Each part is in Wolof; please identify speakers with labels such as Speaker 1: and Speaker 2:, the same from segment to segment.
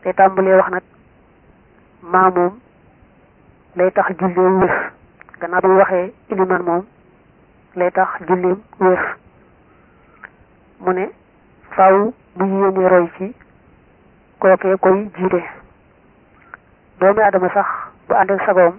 Speaker 1: day tàmbalee wax nag maa moom lay tax julleem wér gannaaw bi waxee iliman moom lay tax julleem wér mu ne faaw mu yéene roy ci kookee koy jiite doomi adama sax bu ànd ak sagoom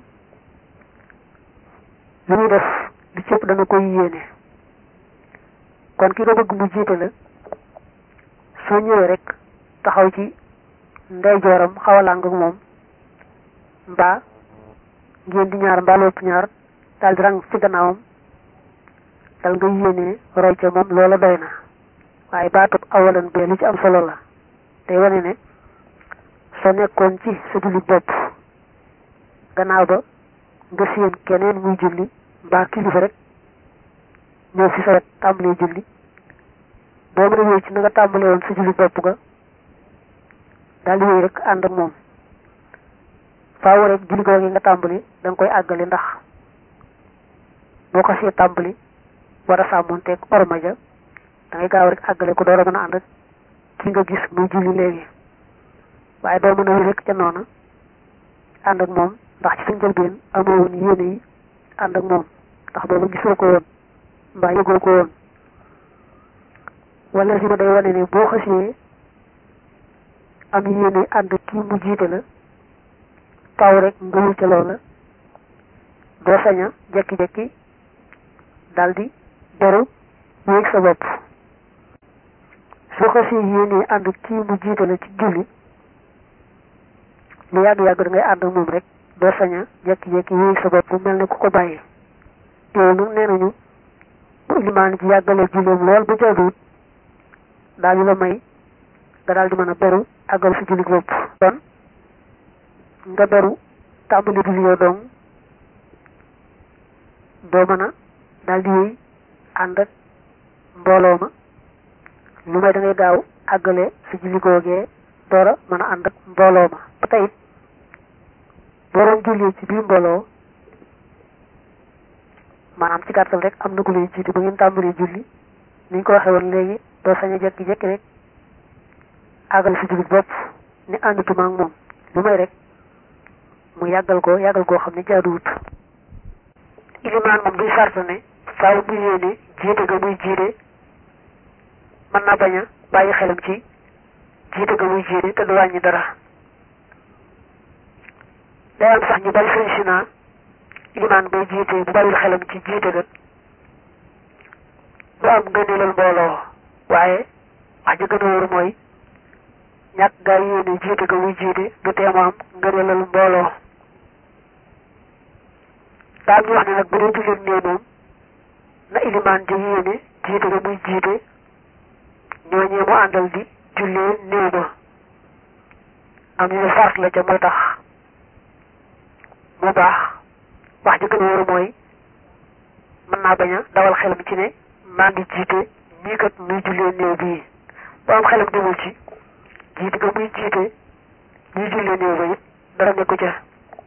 Speaker 1: lu muy def lu cëpp dana koy yéene kon ki nga bëgg mu jiite la soo ñëwee rek taxaw ci ndeyjooram xaw a làng ak moom mbaa ngeen di ñaar mbaa lépp ñaar daal di rang ci gannaawam dal nga yéene roy ca moom loola doy na waaye baatub awalan bee li ci am solo la day wane ne soo nekkoon ci sa julli bopp gannaaw ba nga séen keneen muy julli mbaa kilifa rek ñëw fi sa wet tàmbalee julli boo mën a wéy ci na nga tàmbalee woon sa julli bopp ga daal di wéy rek ànd ak moom faaw rek julli googu nga tàmbali da nga koy àggale ndax boo ko see tàmbali war a sàmmonteeg orma ja da ngay gaaw rek àggale ko door a mën a ànd ak ki nga gis muy julli léegi waaye doo mën a wéy rek ca noona ànd ak moom ndax ci sa njëlbeen amoo woon yéene yi ànd ak moom ndax booba gisoo ko woon mbaa yëgoo ko woon wala si ma day wane ne boo xasee am yéene ànd kii mu jiite la taw rek nga wul ca loola doo saña jekki-jekki daldi beru yéeg sa bopp soo xasee yéene ànd kii mu jiite la ci julli lu yàgg-yàgg da ngay ànd ak moom rek doo saña jekki-jekki yéeg sa bopp mel ne ku ko bàyyi yooyu nag nee nañu bu ilimaan ji yàggalee julleem lool ba jaaduwut daañu la may nga daal di mën a beru àggal sa julli bopp kon nga beru tàmbali julli yow dong doo mën a daal di wéy ànd ak mbooloo ma lu may da ngay gaaw àggale sa julli googee door a mën a ànd ak mbooloo ma ba tey it boo doon julli ci biir mbooloo maanaam ci gàttal rek am na ku lay jiite ba ngeen tàmbali julli ni ñu ko waxee woon léegi doo sañ a jekki-jekki rek àggal sa julli bopp ni àndatuma ak moom lu may rek mu yàggal ko yàggal koo xam ne jaaduwut ilimaan moom duy sart ne faaw bu yéene jiite ga muy jiite mën naa bañ a bàyyi xelam ci jiite ga muy jiite te du wàññi dara day am sax ñu bari sëñ si naa ilimaan bay jiite bu bariwul xelam ci jiite ga du am ngëneelal mbooloo waaye wax ji gën a wóor mooy ñàkk gaa yéene jiite ga muy jiite du teemu am ngëneelal mbooloo daa am ñu wax ne nag bu dee jullit nee moom na ilimaan ji yéene jiite ga muy jiite ñooñee mu àndal di jullee néew ba am ñu ne sart la ca mooy tax mu baax wax ji gën a wóor mooy mën naa bañ a dawal xelam ci ne maa ngi jiite ñii kat muy jullee néew bii bu am xelam demul ci jiite ga muy jiite ñuy jullee néew ba it dara nekku ca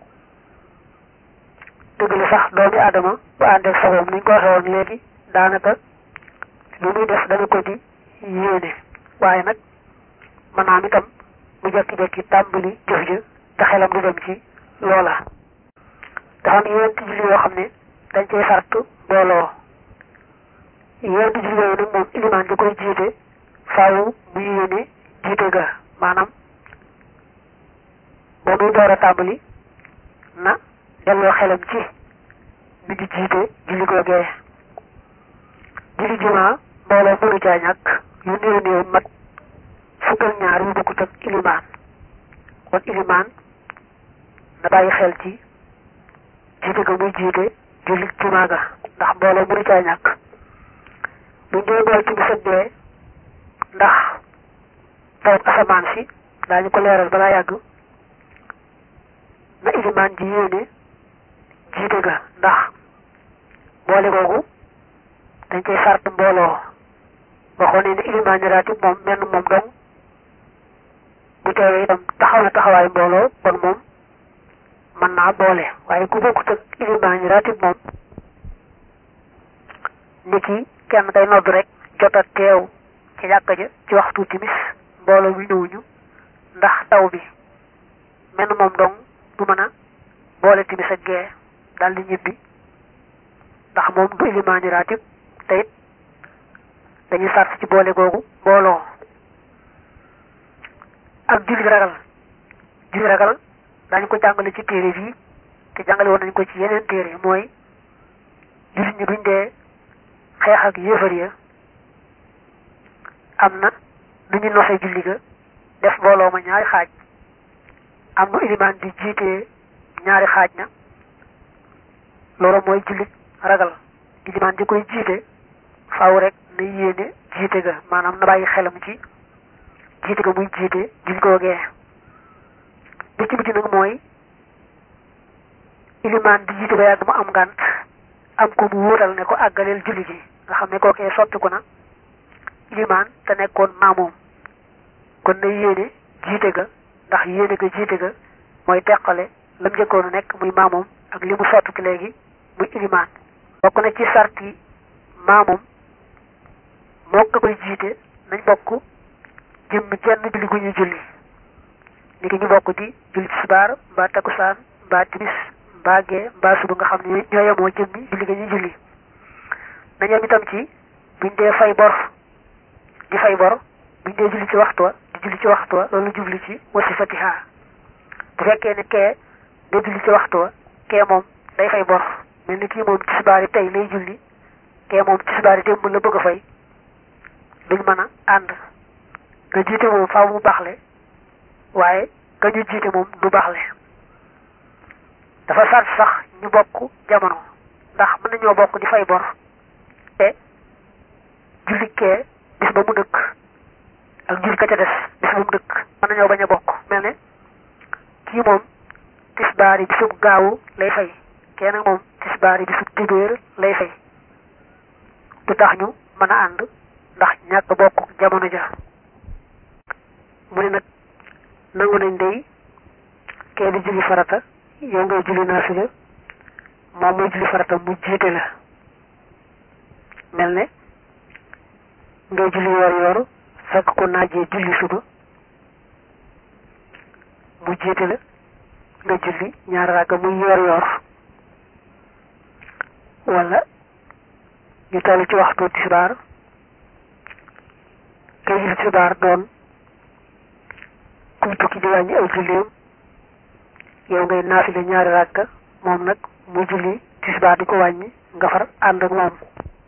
Speaker 1: dëgg la sax doomi aadama bu ànd ak sagoom ni ñu ko waxee woon léegi daanaka lu muy def dana ko di yéene waaye nag maanaam itam mu jekki-jekki tàmbali jëf ja te xelam du dem ci loola dafa am yéenti julli yoo xam ne dañ cay sart mbooloo yéenti julli yooyu nag moom ilimaan di koy jiite faaw mu yéene jiite ga maanaam ba muy door a tàmbali na delloo xelam ci mi ngi jiite julli googee julli jumaa mbooloo mënu caa ñàkk yu néew néew mat fukkal ñaar yu bokkut ak ilimaan kon ilimaan na bàyyi xel ci jiite ga muy jiite julli jumaa ga ndax mbooloo mënu caa ñàkk bu ñëwee bool ci bu sëddee ndax taw asamaan si daañu ko leeral balaa yàgg na ilimaan ji yéene jiite ga ndax boole googu dañ koy sart mbooloo waxoon ne ne ilimaan yi raatib moom menn moom dong bu teewee itam taxaw na taxawaay mbooloo kon moom mën naa boole waaye ku bokkut ak ilimaan yi raatib moom ni ki kenn kay nodd rek jot a teew ci jàkka ja ci waxtu timis mbooloo mi ñëwuñu ndax taw bi menn moom dong du mën a boole timis ak gee daal di ñibbi ndax moom du ilimaani raatib te it dañuy sart ci boole googu mbooloo ak julli ragal julli ragal daañu ko jàngale ci téere bi te jàngale woon nañu ko ci yeneen téere mooy jullit ñi buñ dee xeex ak yéefar ya am na nu ñu nosee julli ga def mbooloo ma ñaari xaaj am nu ilimaan di jiitee ñaari xaaj na loolu mooy jullit ragal ilimaan di koy jiite faaw rek na yéene jiite ga maanaam na bàyyi xelam ci jiite ga muy jiite julli googee bi ci mujj nag mooy ilimaan di jiite ba yàgg mu am ngànt am ko mu wóotal ne ko àggaleel julli gi nga xam ne kookee sottiku na ilimaan te nekkoon maamoom kon na yéene jiite ga ndax yéene ga jiite ga mooy teqale lam njëkkoon a nekk muy maamoom ak li mu sottiku léegi muy ilimaan bokk na ci sarti maamoom moo ko koy jiite nañ bokk jëmm jenn julli gu ñuy julli ni ki ñu bokk di julli tisbaar mbaa takkusaan mbaa timis mbaa gee mbaa suba nga xam ne ñoo yemoo jëmmi julli ga ñuy julli nañoom itam ci buñ dee fay bor di fay bor buñ dee julli ci waxtu wa di julli ci waxtu wa loolu jubli ci wasifatiha bu fekkee ne kee day julli ci waxtu wa kee moom day fay bor mel ni kii moom tisbaar yi tey lay julli kee moom tisbaar yi démb la bëgg a fay duñ mën a ànd nga jiite moom faaw mu baaxle waaye ka ñu jiite moom du baaxle dafa sart sax ñu bokk jamono ndax mën nañoo bokk di fay bor te julli kee bis ba mu dëkk ak julli ka ca des bis ba mu dëkk mën nañoo bañ a bokk mel ne kii moom tisbaar yi bisub gaawu lay fay kee nag moom tisbaar yi bisub dibéer lay fay du tax ñu mën a ànd ndax ñàkk bokk jamono ja mu ne nag nangu nañ day kee di julli farata yow ngay julli naafila moom muy julli farata mu jiite la mel ne ngay julli yoor yoor fekk ko naajee julli suba mu jiite la nga julli ñaar raaka muy yoor yoor wala ñu toll ci waxtu tisbaar kay julli tisbaar doon kuy tukki di wàññi ay julleem yow ngay naafile ñaari ràkka moom nag mu julli tisbaar di ko wàññi nga far ànd ak moom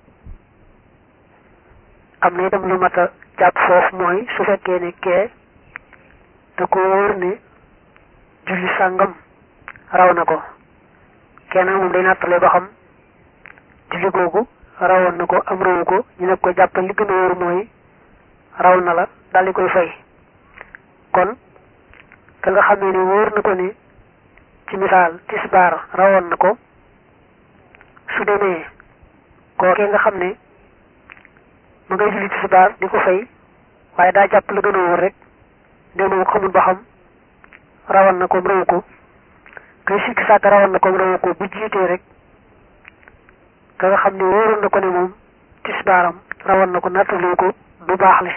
Speaker 1: am na itam lu mat a jàpp foofu mooy su fekkee ne kee da ko wóor ne julli sàngam raw na ko kenn moom day nattale ba xam julli googu rawoon na ko am rawu ko ñu ne ko jàppal li gën a wóor mooy raw na la daal di koy fay kon ka nga xam ne ni wóor na ko ne ci misaal tisbaar rawoon na ko su demee kookee nga xam ne ma ngay julli tisbaar di ko fay waaye daa jàpp la gën a wóor rek ndéem ko xamul ba xam rawoon na ko rawu ko kay sikki sàkk rawoon na ko rawu ko bu jiitee rek ka nga xam ne wóoroon na ko ne moom tisbaaram rawoon na ko nattalee ko du baaxle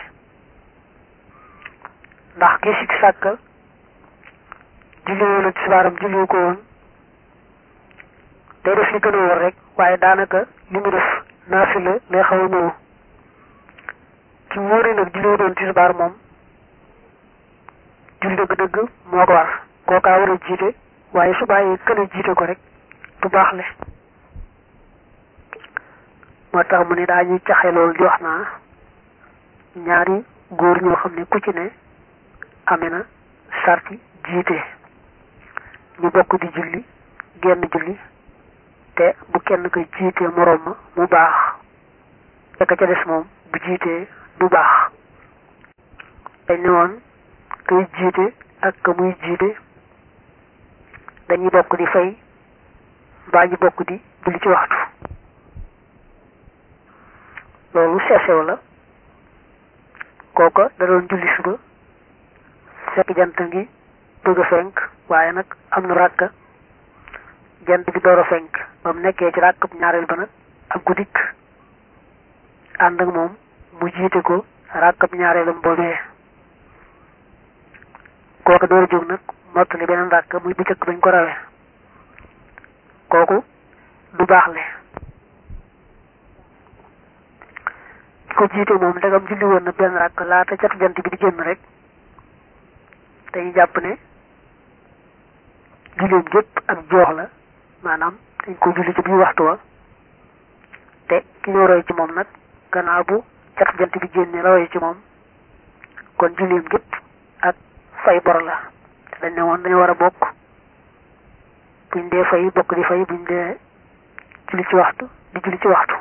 Speaker 1: ndax kii sikki sàkk julli woon na tisbaaram julli ko woon day def li gën a wóor rek waaye daanaka li mu def naafila lay xaw a ñëw ki wóoree nag julli doon tisbaar moom julli dëgg-dëgg moo ko war kookaa war a jiite waaye su bàyyee kën a jiite ko rek du baaxle moo tax mu ne daañuy caxe loolu di wax naa ñaari góor ñoo xam ne ku ci ne amee na sarti jiite ñu bokk di julli genn julli te bu kenn koy jiitee moroom ma mu baax fekk ca des moom bu jiitee du baax dañ ne woon koy jiite ak ka muy jiite dañuy bokk di fay mbaa ñu bokk di julli ci waxtu loolu seesew la kooko da doon julli suba fekk jant ngi bëgg a fenk waaye nag am na ràkka jant bi door a fenk ba mu nekkee ci ràkkab ñaareel ba nag ak guddik ànd ak moom mu jiite ko ràkkab ñaareelam boobee kooku door a jóg nag mottali beneen ràkk muy bu jëkk bañ ko rawee kooku du baax le ki ko jiite moom ndegam julli woon na benn ràkk laata catu jant bi di génn rek dañuy jàpp ne julleem gépp ak joox la maanaam dañ ko julli ci biir waxtu wa te ki ñoo roy ci moom nag gannaaw bu catu jant bi génne la roy ci moom kon julleem gépp ak fay bor la te dañ ne woon dañu war a bokk buñ dee fay bokk di fay buñ dee julli ci waxtu di julli ci waxtu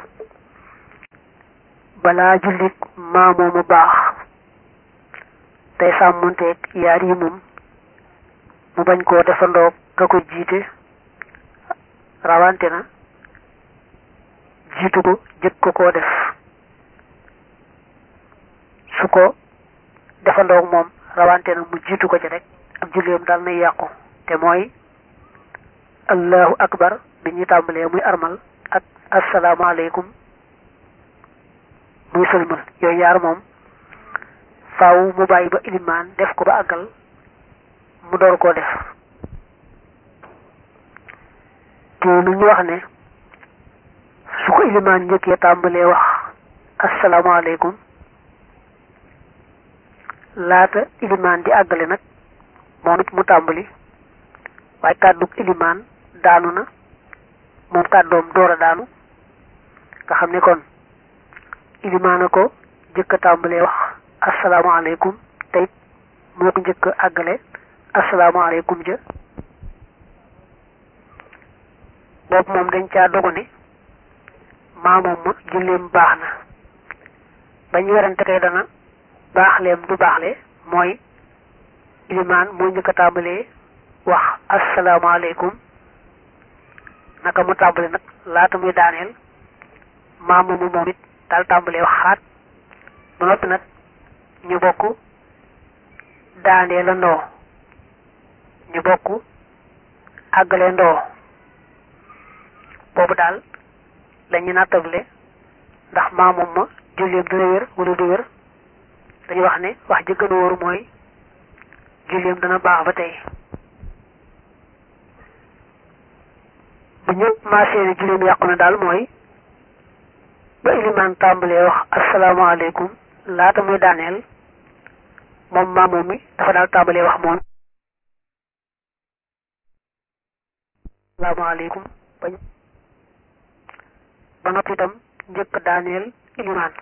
Speaker 1: balaa jullit maamoo mu baax tey sàmmonteeg yaar yi moom mu bañ koo defandoog ka ko jiite rawante na jiitu ko jëkk ko koo def su ko defandoog moom rawante na mu jiitu ko ci rek ab julleem daal nay yàqu te mooy allahu akbar bi ñuy tàmbalee muy armal ak asalaamaaleykum muy sëlmal yooyu yaar moom faaw mu bàyyi ba ilimaan def ko ba àggal mu door koo def te lu ñu wax ne su ko ilimaan njëkkee tàmbalee wax asalaamaaleykum laata ilimaan di àggale nag moom it mu tàmbali waaye kàddug ilimaan daanu na moom kàddoom door a daanu nga xam ne kon ilimaan a ko jëkk a tàmbalee wax asalaamaaleykum tey moo ko njëkk a àggale asalaamaaleykum ja boobu moom dañ caa dogu ne maamoom ma julleem baax na bañ werante kay dana baaxleem du baaxle mooy ilimaan moo njëkk a tàmbalee wax asalaamaaleykum naka mu tàmbale nag laata muy daaneel maamoom moom it daal tàmbalee wax xaat ba noppi nag ñu bokk daanee la ndoo ñu bokk àggale ndoo boobu daal lañu nattable ndax maamoom ma julleem dina wér wala du wér dañu wax ne wax ji gën a wóor mooy julleem dana baax ba tey bu ñëpp maasee ne julleem yàqu na daal mooy ba ilimaan tàmbalee wax asalaamaaleykum laata muy daaneel moom maamoom mi dafa daal tàmbalee wax moom asalaamaaleykum bañ ba noppi itam njëkk daaneel ilimaan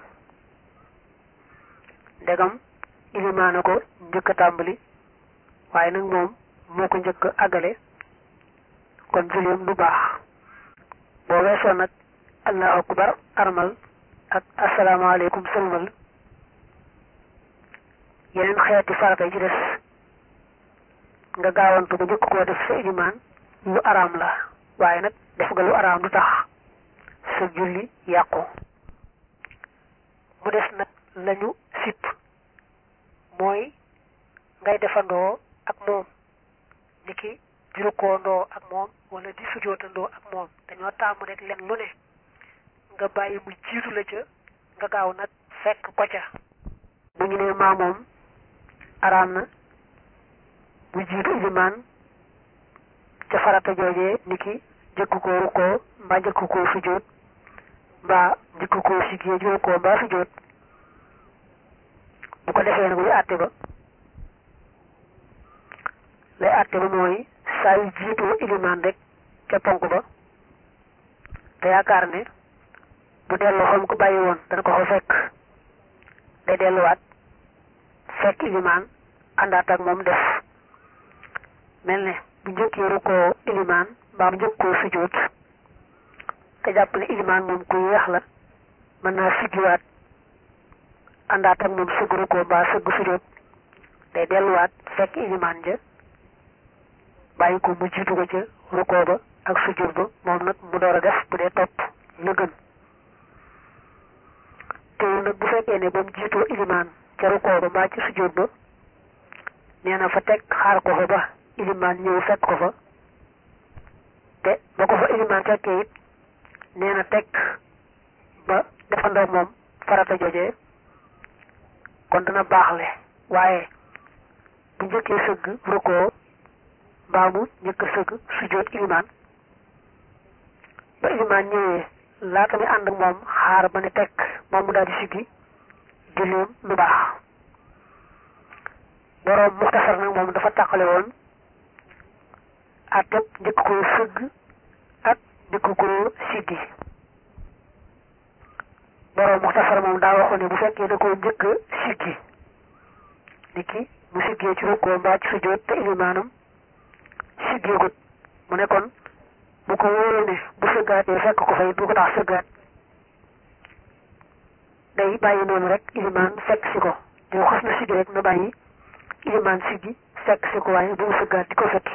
Speaker 1: ndegam ilimaan a ko njëkk a tàmbali waaye nag moom moo ko njëkk a àggale kon julleem du baax boo weesoo nag allahu akbar armal ak asalaamaaleykum sëlmal yeneen xeeti farata yi ci des nga gaawantu ba njëkk koo def sa ilimaan lu araam la waaye nag def nga lu araam du tax sa julli yàqu mu des nag lañu sipp mooy ngay defandoo ak moom ni ki di rukkoondoo ak moom wala di sujootandoo ak moom dañoo taamu rek len lu ne nga bàyyi mu jiitu la ca nga gaaw nag fekk ko ca bu ñu nee maa moom araam na mu jiitu ilimaan ca farata joojee ni ki jëkk koo rukkoo mbaa jëkk koo sujoot mbaa jëkk koo sigee ji rukkoo mbaa sujoot bu ko defee nag luy àtte ba lay àtte ba mooy saa yu jiitoo ilimaan rek ca ponk ba te yaakaar ne bu delloo xam ko bàyyi woon dana ko fa fekk day delluwaat fekk ilimaan àndaat ak moom def mel ne bu njëkkee rukkoo ilimaan mbaa bu njëkkoo sujjóot te jàpp ne ilimaan moom ku yeex la mën naa siggiwaat àndaat ak moom sëgg rukkoo mbaa sëgg sujjóot day delluwaat fekk ilimaan ja bàyyi ko mu jiitu ko ca rukkoo ba ak sujjóot ba moom nag mu door a def bu dee topp la gën teewul nag bu fekkee ne ba mu jiitoo ilimaan ca rukkoo ba mbaa ci sujjóot ba nee na fa teg xaar ko fa ba ilimaan ñëw fekk ko fa te ba ko fa ilimaan fekkee it nee na teg ba defandoo moom farata jojee kon dana baaxle waaye bu njëkkee sëgg rukkoo mbaa mu njëkk sëgg sujjóot ilimaan ba ilimaan ñëwee laata mi ànd ak moom xaar ba ne tekk moom mu daal di siggi julleem lu baax boroom muxtasar nag moom dafa tàqale woon àtteb njëkk koo sëgg ak njëkk koo siggi boroom muxtasar moom daa waxoon ne bu fekkee da koo njëkk siggi ni ki mu siggee ci rukkoo mbaa ci sujjóot te ilimaanam siggeegut mu ne kon bu ko wóoree ne bu sëggaatee fekk ko fay du ko tax sëggaat day bàyyi noonu rek ilimaan fekk si ko yow xas na siggi rek na bàyyi ilimaan siggi fekk si ko waaye bu mu sëggaat di ko fekki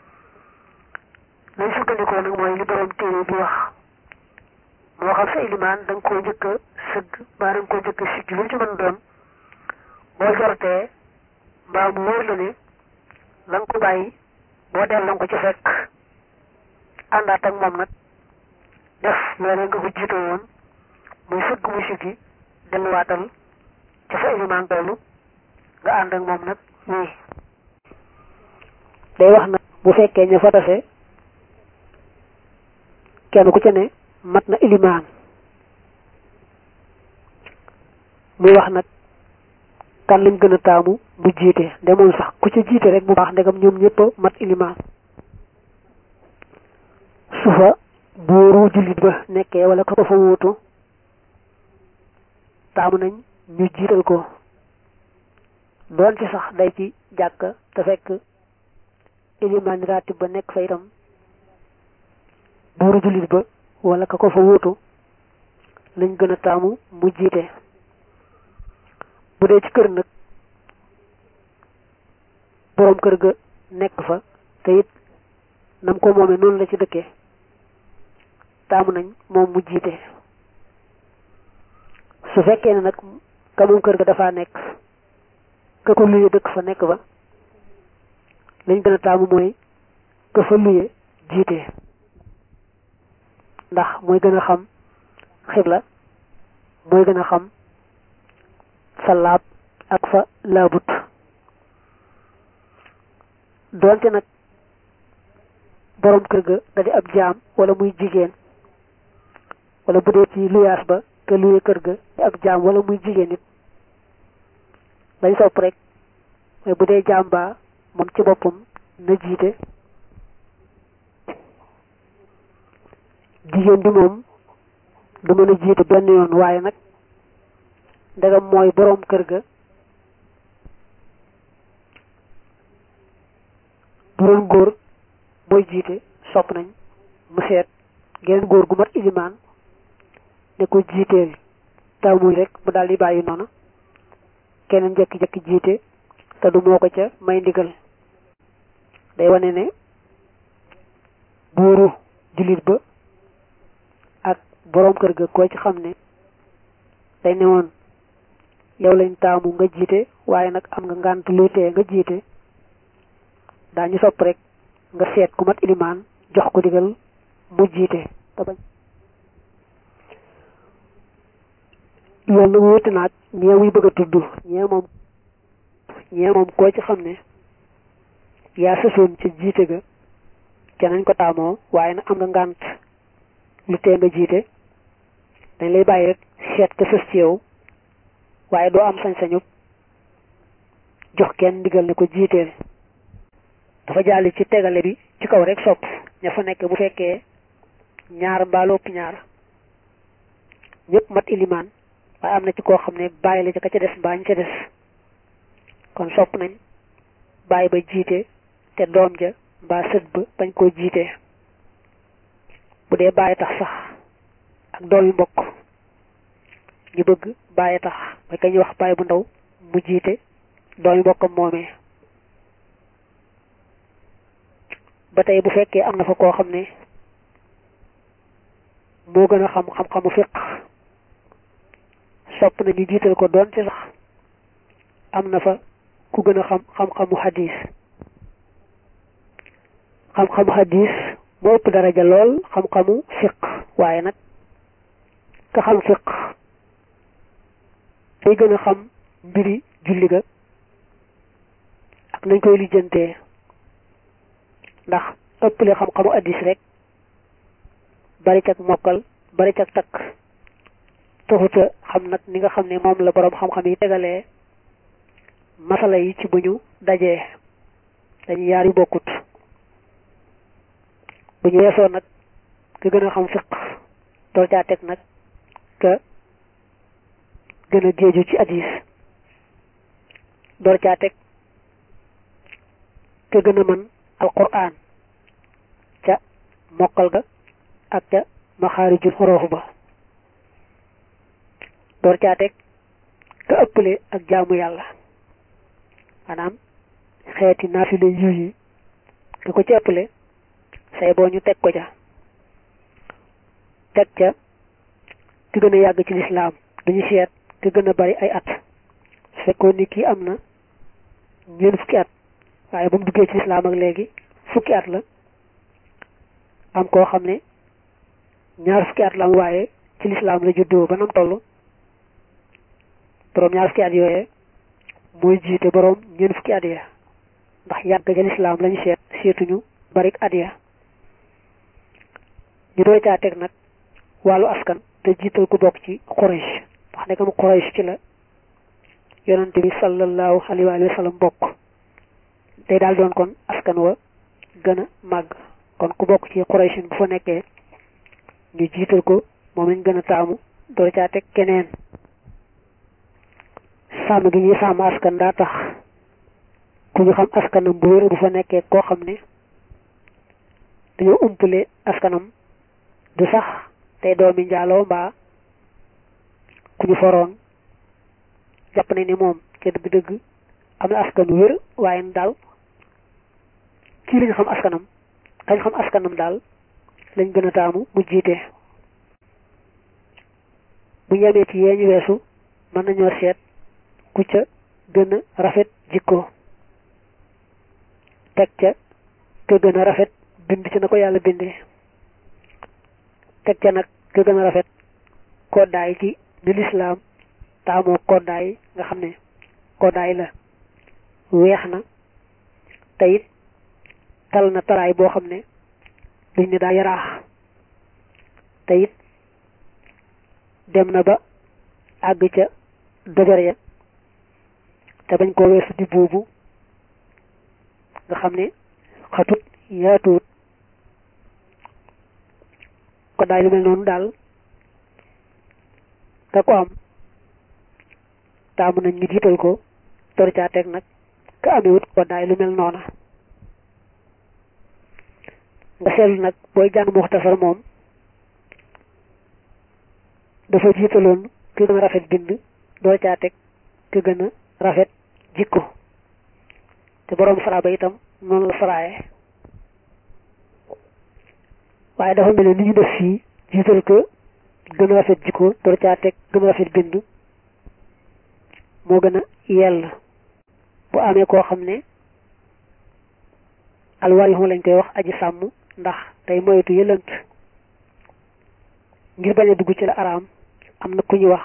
Speaker 1: lañ sukkandikoo nag mooy li borom téere bi wax moo xam sa ilimaan da nga koo njëkk a sëgg mbaa da nga koo njëkk a siggi lu ci mën doon boo jortee mbaa mu wóor la ne la nga ko bàyyi boo delloo nga ko ci fekk àndaat ak moom nag def loolee nga ko jiitoo woon muy sëgg muy siggi delluwaatal ca fa ilimaan tollu nga ànd ak moom nag wii day wax nag bu fekkee ña fa tase kenn ku ca ne mat na ilimaan muy wax nag kan lañ gën a taamu mu jiite demoon sax ku ca jiite rek bu baax ndegam ñoom ñëpp a mat ilimaan su fa buuru jullit ba nekkee wala ko fa wuutu taamu nañ ñu jiital ko doon ci sax day ci jàkka te fekk ilimaan ratib ba nekk fa itam buuru jullit ba wala ka ko fa wuutu lañ gën a taamu mu jiite bu dee ci kër nag boroom kër ga nekk fa te it nam ko moomee noonu la ci dëkkee taamu nañ moom mu jiite su fekkee ne nag ka moom kër ga dafaa nekk ka ko luye dëkk fa nekk ba lañ gën a taamu mooy ka fa luye jiite ndax mooy gën a xam xibla mooy gën a xam fa laab ak fa laabut doonte nag boroom kër ga da di ab jaam wala muy jigéen wala bu dee ci luyaas ba te luye kër ga di ab jaam wala muy jigéen it lañ sopp rek mais bu dee jaam baa moom ci boppam na jiite jigéen bi moom du mën a jiite benn yoon waaye nag ndegam mooy boroom kër ga bu doon góor mooy jiite sopp nañ mu seet geneen góor gu mat ilimaan ne ko jiiteel taamuy rek mu daal di bàyyi noonu keneen jekki-jekki jiite te du moo ko ca may ndigal day wane ne buuru jullit ba ak boroom kër ga koo ci xam ne day ne woon yow lañ taamu nga jiite waaye nag am nga ngànt luy tee nga jiite daañu sopp rek nga seet ku mat ilimaan jox ko digal mu jiite te bañ loolu nag wuute naag ñee muy bëgg a tudd ñee moom ñee moom koo ci xam ne yaa sësoon ci jiite ga ca nañ ko taamoo waaye nag am nga ngànt lu tee nga jiite dañ lay bàyyi rek seet ka sës ci yow waaye doo am sañ-sañu jox kenn ndigal ne ko jiiteel dafa jàll ci tegale bi ci kaw rek sopp ña fa nekk bu fekkee ñaar mbaaloop ñaar ñëpp mat ilimaan waaye am na ci koo xam ne bàyyi la ca ka ca des mbaa ñu ca des kon sopp nañ bàyyi ba jiite te doom ja mbaa sët ba bañ koo jiite bu dee bàyyi tax sax ak doom yu mbokk ñu bëgg bàyyi tax mooy ka ñuy wax bàyyi bu ndaw mu jiite doom yu mbokkam moomee ba tey bu fekkee am na fa koo xam ne moo gën a xam xam-xamu fiq sopp na ñu jiital ko doon ci sax am na fa ku gën a xam xam-xamu hadis xam-xamu hadis moo ëpp daraja lool xam-xamu fiq waaye nag ka xam fiq day gën a xam mbiri julli ga ak ak nañ koy lijjantee ndax ëppale xam-xamu addis rek bari cag mokkal bari cag takk taxuta xam nag ni nga xam ne moom la boroom xam-xam yi tegalee masala yi ci bu ñu dajee dañu yaar yu bokkut bu ñu weesoo nag ka gën a xam fiq door caa teg nag ka gën a géeju ci addis door caa teg ka gën a mën alquran ca mokkal ga ak ca maxaarijul xoroofu ba door caa teg ka ëppale ak jaamu yàlla maanaam xeeti naafile yiw yi ka ko ci ëppale say boo ñu teg ko ca teg ca ki gën a yàgg ci lislaam duñu seet ki gën a bari ay at su fekkoon ni kii am na ñeent fukki at waaye ba mu duggee ci lislaam ak léegi fukki at la am koo xam ne ñaar fukki at la am waaye ci lislaam la juddoo ba nam toll boroom ñaar fukki at yooyee mooy jiite boroom ñeent fukki at ya ndax yàgg ca lislaam lañu seet seetuñu barik at ya ñu doy caa teg nag wàllu askan te jiital ku bokk ci Quraysh ndax nekkam Quraysh ci la yonante bi sallallahu alayhi wa sallam bokk day daal doon kon askan wa gën a màgg kon ku bokk ci Quraysh bu fa nekkee ñu jiital ko moom lañ gën a taamu doy caa teg keneen sàmm gi ñuy sàmm askan daa tax ku ñu xam askanam bu wér bu fa nekkee koo xam ne dañoo umpale askanam du sax tey doomi njaaloo mbaa ku ñu foroon jàpp nañ ne moom ca dëgg-dëgg am na askan wér waaye daal kii lañ xam askanam kañ xam askanam daal lañ gën a taamu mu jiite bu ñu yemee ci yee ñu weesu mën nañoo seet ku ca gën a rafet jikko teg ca ka gën a rafet bind ci na ko yàlla bindee teg ca nag ka gën a rafet koddaay ci ni lislaam taamoo koddaay nga xam ne koddaay la weex na te it tal na taraay boo xam ne luñ ne daa yaraax te it dem na ba àgg ca dojar ya te bañ koo weesu di buubu nga xam ne xatut yaatuut ko daay lu mel noonu daal nga ko am taamu nañ ñu jiital ko tor caa teg nag ka amewut ko daay lu mel noona nga seetlu nag booy jàng muxtasar moom dafa jiitaloon ki gën a rafet bind door caa teg ki gën a rafet jikko te boroom saraa ba itam noonu la saraaye waaye dafa mel ne ni ñu def fii jiital ko gën a rafet jikko door caa teg gën a rafet bind moo gën a yell bu amee koo xam ne alwarihu lañ koy wax aji sàmm ndax tey moytu yëlant ngir bañ a dugg ci la araam am na ku ñu wax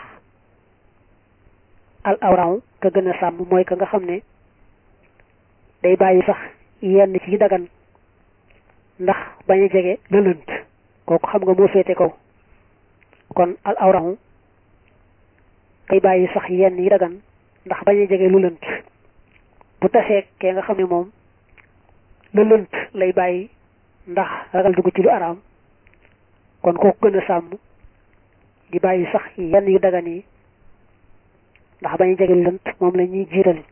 Speaker 1: al awraw ka gën a sàmm mooy ka nga xam ne day bàyyi sax yenn ci dagan ndax bañ a jege lëlënt kooku xam nga moo féete kaw kon al awraw day bàyyi sax yenn yi dagan ndax bañ a jege lu lënt bu tasee kee nga xam ne moom lëlënt lay bàyyi ndax ragal dugg ci lu araam kon kooku gën a sàmm di bàyyi sax yenn yu dagan yi ndax bañu jege lënt moom la ñuy jiital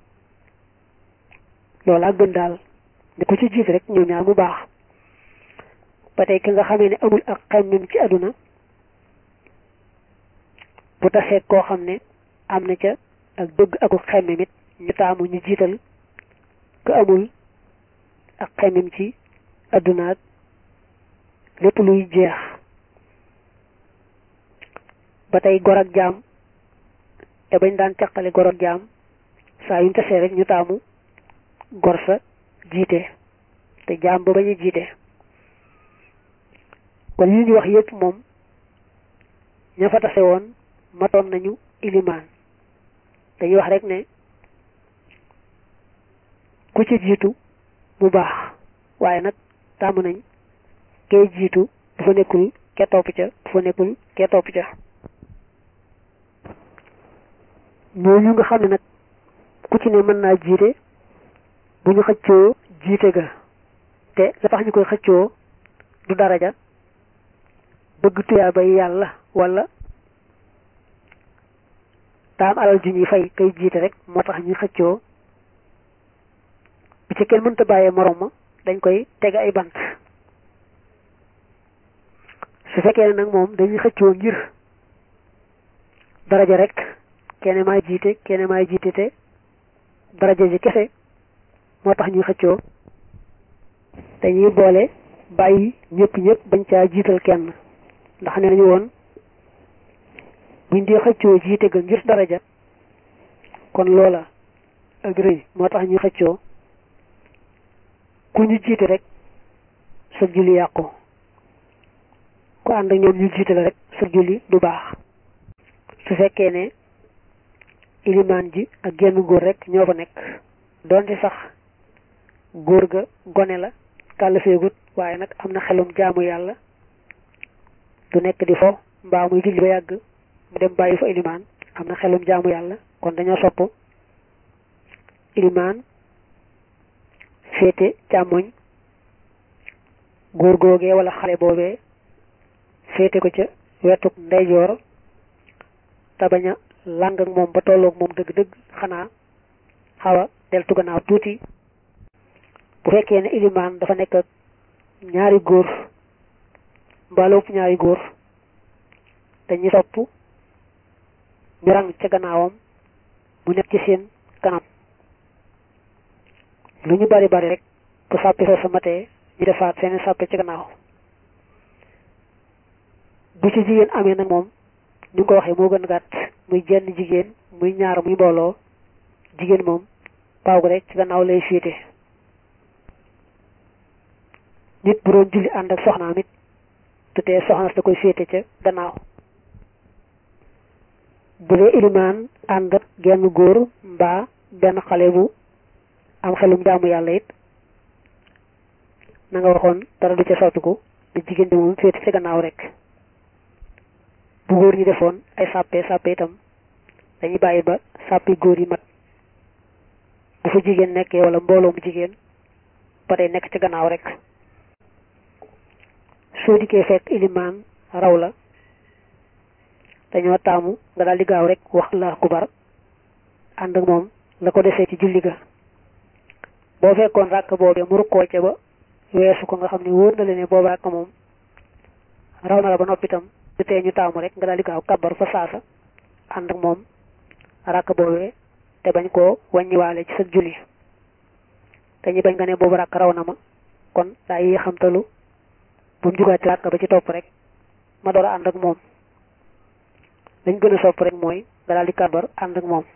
Speaker 1: loolu ak gën daal di ko ci jiit rek ñoom ñaar mu baax ba tey ki nga xamee ne amul ak xemmem ci àdduna bu tasee koo xam ne am na ca ak bëgg aku xemmem it ñu taamu ñu jiital ko amul ak xemmem ci àdduna ak lépp luy jeex ba tey gor ak jaam te bañ daan caqale gor ak jaam saa yuñ tasee rek ñu taamu gor sa jiite te jaam ba bañ a jiite kon yi ñu wax yépp moom ña fa tase woon matoon nañu ilimaan dañuy wax rek ne ku ci jiitu mu baax waaye nag tàmm nañ kay jiitu bu fa nekkul ke topp ca bu fa nekkul ke topp ca ñooñu nga xam ne nag ku ci ne mën naa jiite bu ñu xëccoo jiite ga te la tax ñu koy xëccoo du daraja bëgg tuyaa bay yàlla wala daam alal ju ñuy fay kay jiite rek moo tax ñuy xëccoo bi ci kenn mënta bàyyee morom ma dañ koy teg ay bant su fekkee ne nag moom dañuy xëccoo ngir daraja rek kenn maay jiite kenn maay jiite te daraja ji kese moo tax ñuy xëccoo dañuy boole bàyyi ñëpp ñëpp bañ caa jiital kenn ndax ne nañu woon buñ dee xëccoo jiite ga ngir daraja kon loola ak rëy moo tax ñuy xëccoo ku ñu jiite rek sa julli yàqu ku ànd ak ñoom ñu jiite la rek sa julli du baax su fekkee ne ilimaan ji ak genn góor rek ñoo fa nekk doonte sax góor ga gone la kàllafeegut waaye nag am na xelum jaamu yàlla du nekk di fo mbaa muy julli ba yàgg mu dem bàyyi fa ilimaan am na xelum jaamu yàlla kon dañoo sopp ilimaan féete càmmoñ góor googee wala xale boobee féete ko ca wetuk ndeyjoor te bañ a làng ak moom ba tolloog moom dëgg-dëgg xanaa xaw a deltu gannaaw tuuti bu fekkee ne ilimaan dafa nekk ak ñaari góor mbaaloopu ñaari góor dañuy sopp ñu rang ca gannaawam mu nekk ci seen kanam lu ñu bari bari rek bu sàppi soo sa matee ñu defaat seen sàppe ci gannaaw bu ci jigéen amee nag moom ñu ngi ko waxee moo gën gàtt muy jenn jigéen muy ñaar muy mbooloo jigéen moom paaw ko rek ci gannaaw lay féete nit bu doon julli ànd ak soxnaam it te tee soxna da koy féete ca gannaaw bu dee ilimaan ànd ak genn góor mbaa benn xale bu am xelum jaamu yàlla it na nga waxoon dara du ca sottiku da jigéen bi moom féete ca gannaaw rek bu góor ñi defoon ay sàppe sàppe itam dañuy bàyyi ba sàppi góor yi mat bu fa jigéen nekkee wala mbooloo mu jigéen ba tey nekk ci gannaaw rek soo dikkee fekk ilimaan raw la dañoo taamu nga daal di gaaw rek wax allahu akbar ànd ak moom la ko defee ci julli ga boo fekkoon ràkk boobee mu rukkoo ca ba weesu ko nga xam ne wóor na la ne boobu ràkk moom raw na la ba noppi itam du tee ñu taamu rek nga daal di gaaw kabar fa saasa ànd ak moom ràkk boobee te bañ koo wàññiwaale ci sa julli dañuy bañ nga ne boobu ràkk raw na ma kon daa yi xamtalu bu mu jugaati ràkk ba ci topp rek ma door a ànd ak moom dañ gën a sopp rek mooy nga daal di kabar ànd ak moom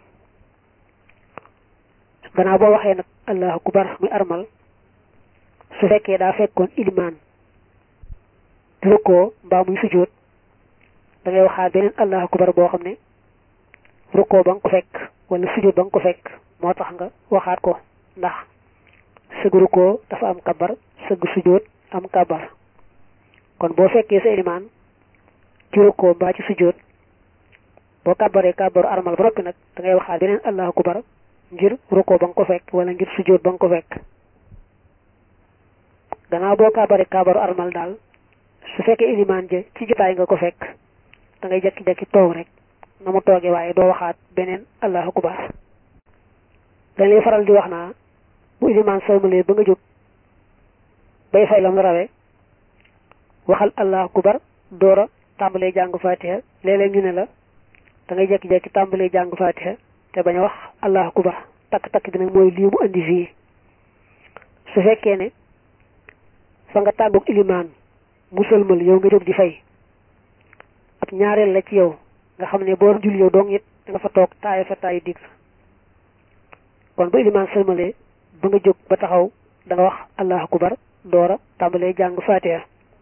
Speaker 1: gannaaw boo waxee nag allahu akbar muy armal su fekkee daa fekkoon ilimaan di rukkoo mbaa muy sujjóot da ngay waxaat beneen allahu akbar boo xam ne rukkoo ba nga ko fekk wala sujjóot ba nga ko fekk moo tax nga waxaat ko ndax sëgg rukkoo dafa am kabar sëgg sujjóot am kabar kon boo fekkee sa ilimaan ci rukkoo mbaa ci sujjóot boo kabaree kabaru armal ba noppi nag da ngay waxaat beneen allahu akbar ngir rukkoo ba nga ko fekk wala ngir sujjóot ba nga ko fekk gannaaw boo kabaree kabaru armal daal su fekkee ilimaan je ci jotaay nga ko fekk da ngay jekki-jekki toog rek na mu toogee waaye doo waxaat beneen allahu akbar dañ lay faral di wax naa bu ilimaan sëlmalee ba nga jóg bay fay lam la rawee waxal allahu akbar doora tàmbalee jàng fatiha léeg-léeg ñu ne la da ngay jekki-jekki tàmbalee jàng fatiha te bañ a wax allahu akbar takk-takk bi nag mooy lii mu andi fii su fekkee ne fa nga tàggoog ilimaan mu sëlmal yow nga jóg di fay ab ñaareel la ci yow nga xam ne boo doon julli yow dong it da nga fa toog taaya fa taayu digg kon bu ilimaan sëlmalee ba nga jóg ba taxaw da nga wax allahu akbar doora tàmbalee jàng fatiha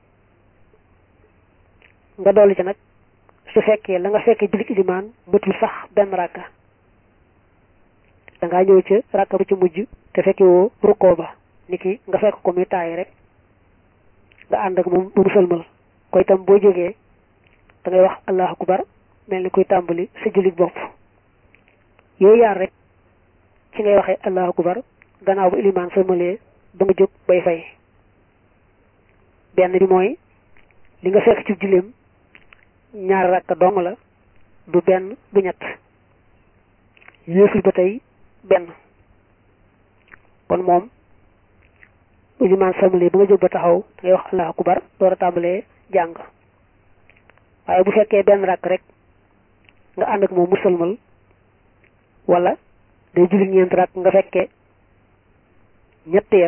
Speaker 1: nga dolli ci nag su fekkee la nga fekkee julli ilimaan bëtul sax benn rakka da ngaa ñëw ca rakka ba ci mujj te fekki woo rukkoo ba ni ki nga fekk ko muy taay rek nga ànd ak moom mu sëlmal ko itam boo jógee da ngay wax allahu akbar mel ni kuy tàmbali sa jullit bopp yooyu yaar rek ci ngay waxee allahu akbar gannaaw bu ilimaan sëlmalee ba nga jóg bay fay benn bi mooy li nga fekk ci julleem ñaar rakka dong la du benn du ñett yéesul ba tey benn kon moom bu ilimaan sëlmalee ba nga jóg ba taxaw da ngay wax allahu akbar door a tàmbalee jàng waaye bu fekkee benn rakk rek nga ànd ak moom mu sëlmal wala day julli ñeent rakk nga fekke ñett ya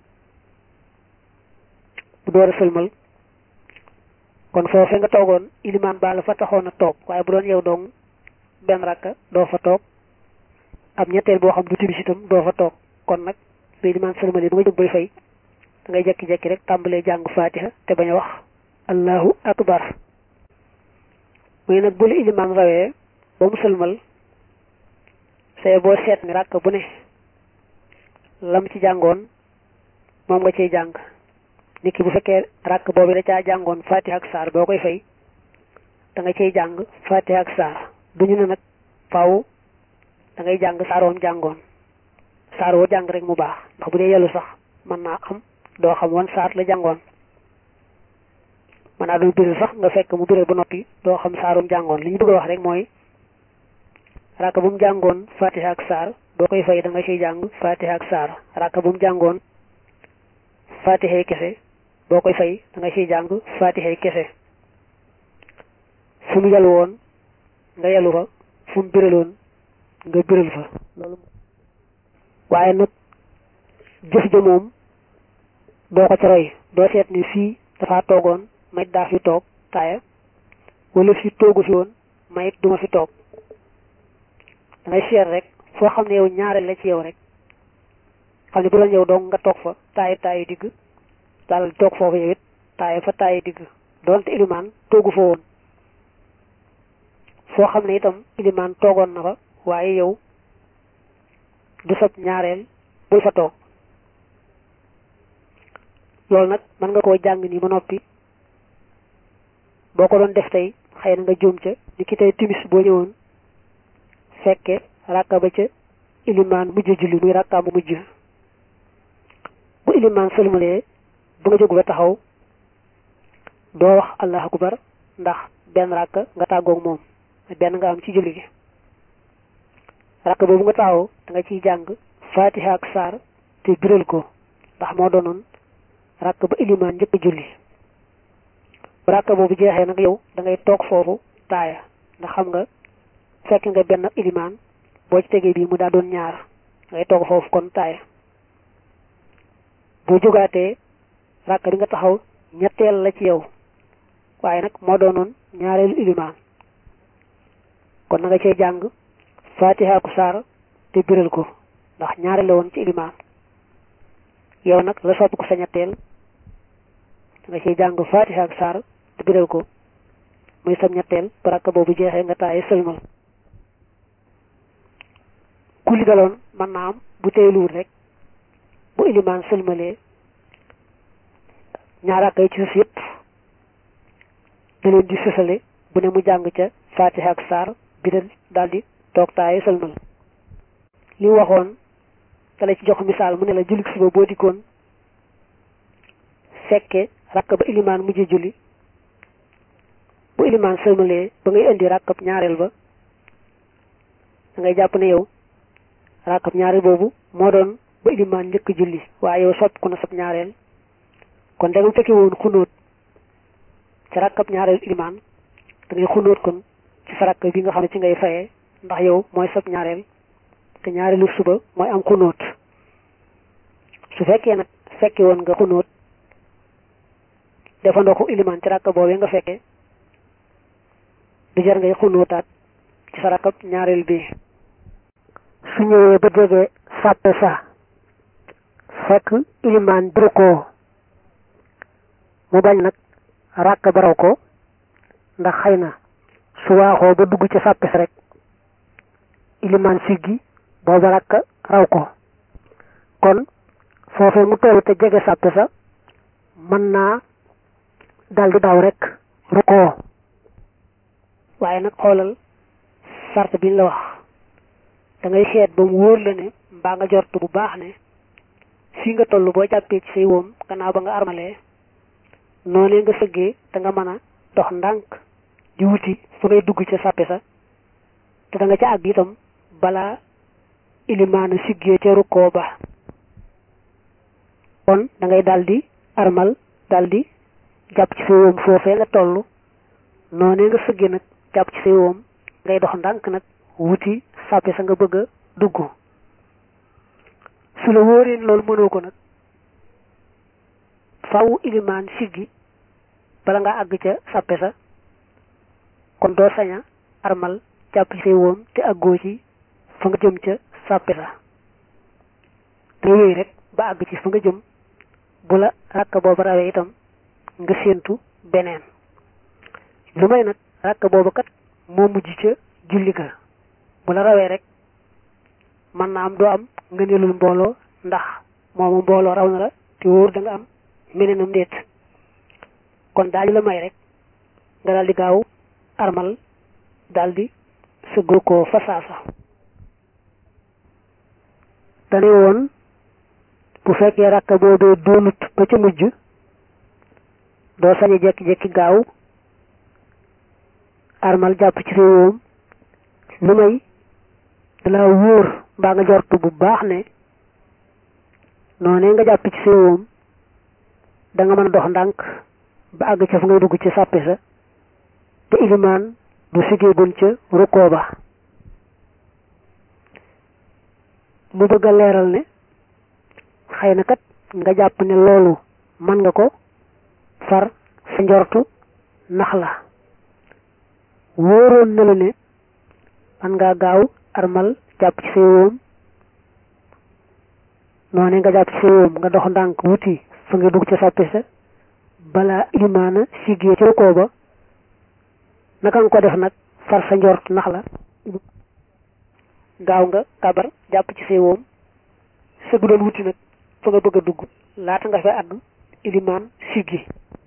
Speaker 1: bu door a sëlmal kon foofe nga toogoon ilimaan baa la fa taxoon a toog waaye bu doon yow dong benn rakka doo fa toog am ñetteel boo xam du timis itam doo fa toog kon nag bu ilimaan sëlmal ba nga jóg bay fay da ngay jekki-jekki rek tàmbalee jàng faatiha te bañ a wax allahu akbar muy nag bu la ilimaan rawee ba mu sëlmal say boo seet ni ràkk bu ne lam ci jàngoon moom nga ciy jàng nit ki bu fekkee ràkk boobu da caa jàngoon fatiha ak saar boo koy fay da nga ciy jàng fatiha ak saar duñu ne nag faaw da ngay jàng saar woom jàngoon saar woo jàng rek mu baax ndax bu dee yellu sax mën naa am doo xam wan saar la jàngoon mën naa doon biral sax nga fekk mu biral ba noppi doo xam saarum jàngoon li ñu bëgg a wax rek mooy raka bu mu jàngoon fatiha ak saar boo koy fay da nga ciy jàng fatiha ak saar raka bu mu jàngoon fatiha kese boo koy fay da nga ciy jàng fatiha kese fu mu yelu woon nga yelu fa fu mu biraloon nga biral fa loolu waaye nag jëf ja moom doo ko ca roy doo seet ni fii dafa toogoon mayit daa fi toog taaya wala fii toogu fi woon mayit duma fi toog dangay seet rek foo xam ne yow ñaareel la ci yow rek xam ne bu doon yow dong nga toog fa taayi taayi digg daal toog foofu yow it taayi fa taayi digg doonte ilimaan toogu fa woon foo xam ne itam ilimaan toogoon na fa waaye yow du sab ñaareel bul fa toog loolu nag mën nga koo jàng nii ba noppi boo ko doon def tey xëy na nga juum ca ni ki tey timis boo ñëwoon fekke rakka ba ca ilimaan mujj julli muy rakka bu mujj bu ilimaan sëlmalee bu nga jóg ba taxaw doo wax allahu akbar ndax benn rakka nga tàggoog moom benn nga am ci julli gi rakka boobu nga taxaw da nga ciy jàng fatiha ak saar te biral ko ndax moo doonoon rakk ba ilimaan njëkk julli bu rakk boobu jeexee nag yow da ngay toog foofu taaya ndax xam nga fekk nga benn ilimaan boo ci tegee bii mu daa doon ñaar da ngay toog foofu kon taaya boo jógaatee rakk bi nga taxaw ñetteel la ci yow waaye nag moo doonoon ñaareelu ilimaan kon na nga cee jàng fatiha ku saar te biral ko ndax ñaareel la woon ci ilimaan yow nag la soppi ko sa ñetteel nga ciy jàng fatiha ak saar te biral ko muy sam ñetteel ba rakk boobu jeexee nga taaye sëlmal ku li daloon mën naa am bu teeluwul rek bu ilimaan sëlmalee ñaar rakk yi ci sus yëpp da leen di sësale bu ne mu jàng ca fatiha ak saar biral daldi toog taaye sëlmal li waxoon te la ci jox misaal mu ne la julli suba boo dikkoon fekke rakk ba ilimaan mujj julli bu ilimaan sëlmalee ba ngay indi rakkab ñaareel ba da ngay jàpp ne yow rakkab ñaareel boobu moo doon ba ilimaan njëkk julli waaye yow soppi ku na sab ñaareel kon da nga fekke woon xunóot ci rakkab ñaareel ilimaan da ngay xunóot kon ci sa rakk bi nga xam ne ci ngay fayee ndax yow mooy sab ñaareel te ñaareelu suba mooy am xunóot su fekkee nag fekke woon nga xunóot defandoo ko ilimaan ci rakk boobee nga fekke du jar ngay xunóotaat ci sa rakkab ñaareel bi su ñëwee ba jege sàppe sa fekk ilimaan biru ko mu bañ nag rakk baraw ko ndax xëy na su waaxoo ba dugg ci sàppe sa rek ilimaan siggi booba rakka raw ko kon foofee mu toll te jege sàppe sa mën naa daldi daw rek rukkoo waaye nag xoolal sart biñ la wax da ngay seet ba mu wóor la ne mbaa nga jort bu baax ne fii nga toll boo jàppee ci say woom gannaaw ba nga armalee noonee nga sëggee da nga mën a dox ndànk di wuti fa ngay dugg ca sàppe sa te da nga ca àgg itam balaa ilimaana siggee ca rukkoo ba kon da ngay daldi armal daldi jàpp ci say woom foofee nga toll noonee nga sëggee nag jàpp ci say woom ngay dox ndànk nag wuti sàppe sa nga bëgg a dugg su la wóoree loolu mënoo ko nag faw ilimaan siggi bala nga àgg ca sàppe sa kon doo saña armal jàpp ci say woom te àggoo ci fa nga jëm ca sàppe sa day wéy rek ba àgg ci fa nga jëm bu la rakk boobu rawee itam nga séentu beneen lu may nag rakk boobu kat moo mujj ca julli ga bu la rawee rek mën na am doo am nga nelul mbooloo ndax moomu mbooloo raw na la te wóor da nga am meneenam ndéet kon daal di la may rek nga daal di gaaw armal daal di sëgg ko fa saasa dane woon bu fekkee rakk boobee doonut ba ca mujj doo sañ a jekki-jekki gaaw armal jàpp ci réewoom lu may dala wóor mbaa nga jortu bu baax ne noonee nga jàpp ci réewoom da nga mën a dox ndànk ba àgg ca fa ngay dugg ci sàppe sa te ilimaan du sigee gun ca rukkoo ba mu bëgg a leeral ne xëy na kat nga jàpp ne loolu mën nga ko far sa njortu nax la wóoroon na la ne man ngaa gaaw armal jàpp ci say woom noone nga jàpp ci say woom nga dox ndànk wuti fa nga dugg ca sàppe sa balaa ilimaana siggee ca rukkoo ba naka nga ko def nag far sa njort nax la gaaw nga kabar jàpp ci say woom sëgg doon wuti nag fa nga bëgg a dugg laata nga fay àgg ilimaan siggi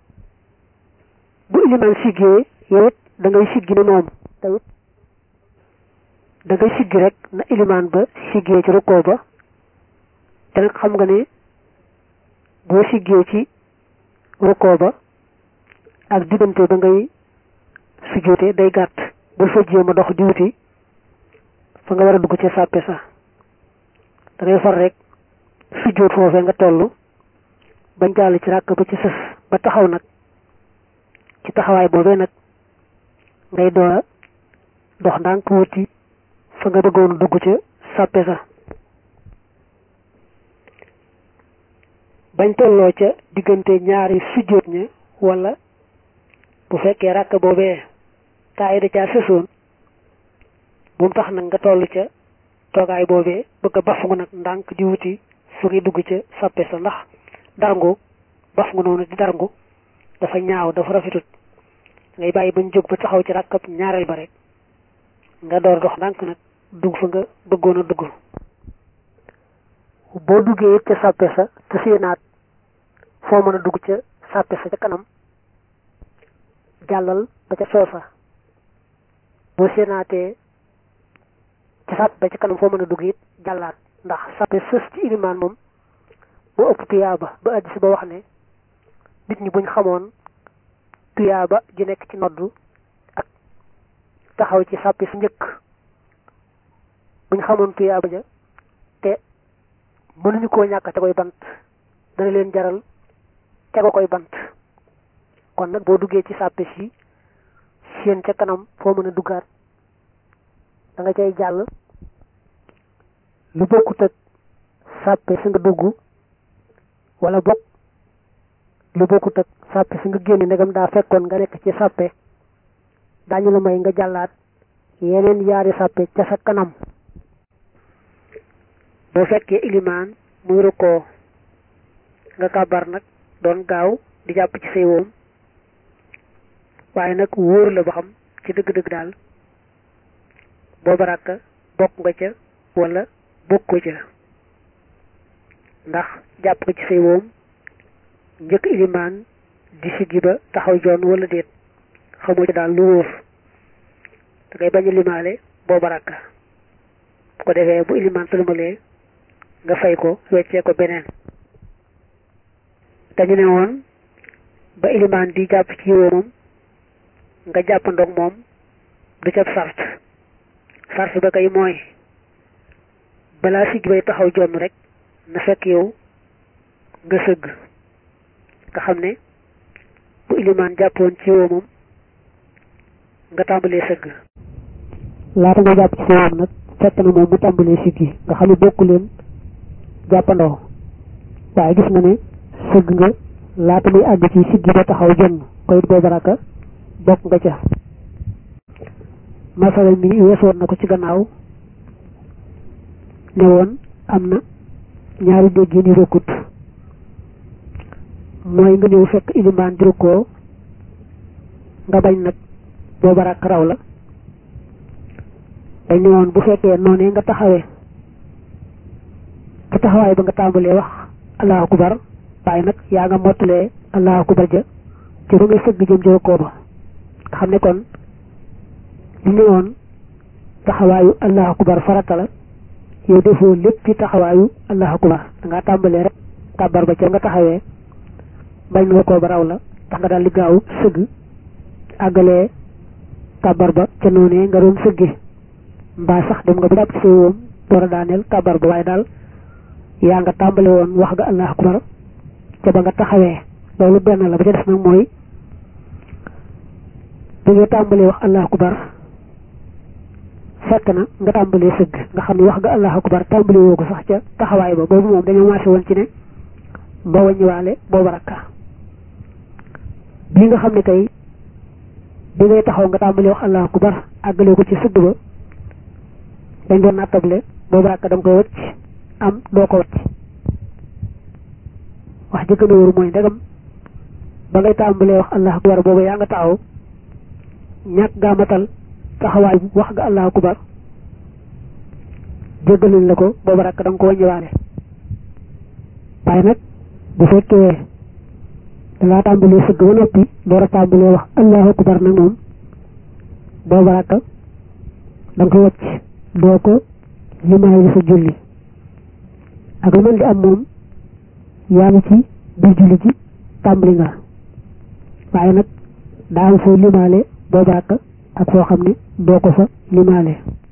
Speaker 1: bu ilimaan siggee yow it da ngay siggi ne moom te it da ngay siggi rek na ilimaan ba siggee ci rukkoo ba te nag xam nga ne boo siggee ci rukkoo ba ak diggante ba ngay sujjóote day gàtt bul fa jéem a dox di wuti fa nga war a dugg ca sàppe sa da ngay far rek sujjóot foofee nga toll bañ jàll ci ràkk ba ci sës ba taxaw nag ci taxawaay boobee nag ngay door dox ndànk wuti fa nga bëggoon dugg ca sàppe sa bañ tolloo ca diggante ñaari sujjóot ña wala bu fekkee ràkk boobee taay da caa sësoon bu mu tax nag nga toll ca toogaay boobee bëgg a bafungu nag ndànk di wuti fu ngi dugg ca sàppe sa ndax darngu bafungu noonu di darngu dafa ñaaw dafa rafetut ngay bàyyi bañ jóg ba taxaw ci ràkkab ñaareel ba rek nga door dox ndànk nag dugg fa nga bëggoon a dugg boo duggee it ca sàppe sa te séenaat foo mën a dugg ca sàppe sa ca kanam jàllal ba ca soosa boo séenaatee ca sàppe ba ca kanam foo mën a dugg it jàllaat ndax sàppe sës ci ilimaan moom boo ëpp tuyaaba ba addis ba wax ne nit ñi buñ xamoon tuyaaba ji nekk ci noddu ak taxaw ci sàppe su njëkk buñ xamoon tuyaaba ja te mënuñu koo ñàkk te koy bant dana leen jaral tego koy bant kon nag boo duggee ci sàppe si seen ca kanam foo mën a duggaat da nga cay jàll lu bokkut ak sàppe si nga dugg wala bokk lu bokkut ak sàppe si nga génn ndegam daa fekkoon nga nekk ci sàppe daañu la may nga jàllaat yeneen yaari sàppe ca sa kanam boo fekkee ilimaan muy rukkoo nga kàbbar nag doon gaaw di jàpp ci say woom waaye nag wóor la ba xam ci dëgg-dëgg daal booba ràkka bokk nga ca wala bokkoo ca ndax jàpp nga ci say woom njëkk ilimaan di siggi ba taxaw joon wala déet xamoo ci daal lu wóor da ngay bañ a limaale booba rakka bu ko defee bu ilimaan sëlmalee nga fay ko weccee ko beneen dañu ne woon ba ilimaan di jàpp ci woomam nga jàppandoog moom du ca sart sart ba kay mooy balaa siggi bay taxaw jonn rek na fekk yow nga sëgg nga xam ne bu ilimaan jàppoon ci woomam nga tàmbalee sëgg
Speaker 2: laata nga jàpp ci woom nag fekk na moom mu tàmbalee siggi nga xam ne bokku leen jàppandoo waaye gis nga ne sëgg nga laata muy àgg ci siggi ba taxaw jonn koy boobu raka bokk nga ca masala mi weesoon na ko ci gannaaw ne woon am na ñaari dégg yi rokkut mooy nga ñëw fekk ilimaan di rukkoo nga bañ nag booba rakk raw la dañ ne woon bu fekkee noonee nga taxawee ci taxawaay ba nga tàmbalee wax allahu akbar waaye nag yaa nga mottalee allahu akbar ja ci ba ngay sëgg jëm ci rukkoo ba nga xam ne kon li ne woon taxawaayu allahu akbar farata la yow defoo lépp ci taxawaayu allahu akbar da ngaa tàmbalee rek kàbbar ba ca nga taxawee bañ na ko ba raw la tax nga daal di gaaw sëgg àggalee kàbbar ba ca noonee nga doon sëggi mbaa sax dem nga ba jàpp ci say woom door a daaneel kàbbar ba waaye daal yaa nga tàmbale woon wax nga allahu akbar ca ba nga taxawee loolu benn la ba ca def nag mooy bi nga tàmbalee wax allahu akbar fekk na nga tàmbalee sëgg nga xam ne wax nga allahu akbar tàmbale woo ko sax ca taxawaay ba boobu moom dañoo marché woon ci ne boo wàññiwaale boobu rakka bii nga xam ne tey bi ngay taxaw nga tàmbalee wax allahu akbar àggale ko ci sëgg ba dañ doon nattable boobu rakka da nga koy wëcc am doo ko wëcc wax ji gën a wóor mooy ndegam ba ngay tàmbalee wax allahu akbar boobu yaa nga taxaw ñàkk gaa matal taxawaay bu wax nga allahu akbar jéggaluñ la ko boobu rakk da nga ko wàññiwaale waaye nag bu fekkee dangaa tàmbalee sëgg ba noppi door a tàmbalee wax allahu akbar nag moom boobu rakk da nga ko wàcc doo ko limaay sa julli ak lu mën di am moom yaa ngi ci biir julli ji tàmbali nga waaye nag daa am foo limaale boobu rakk ak foo xam ne doo ko fa limaale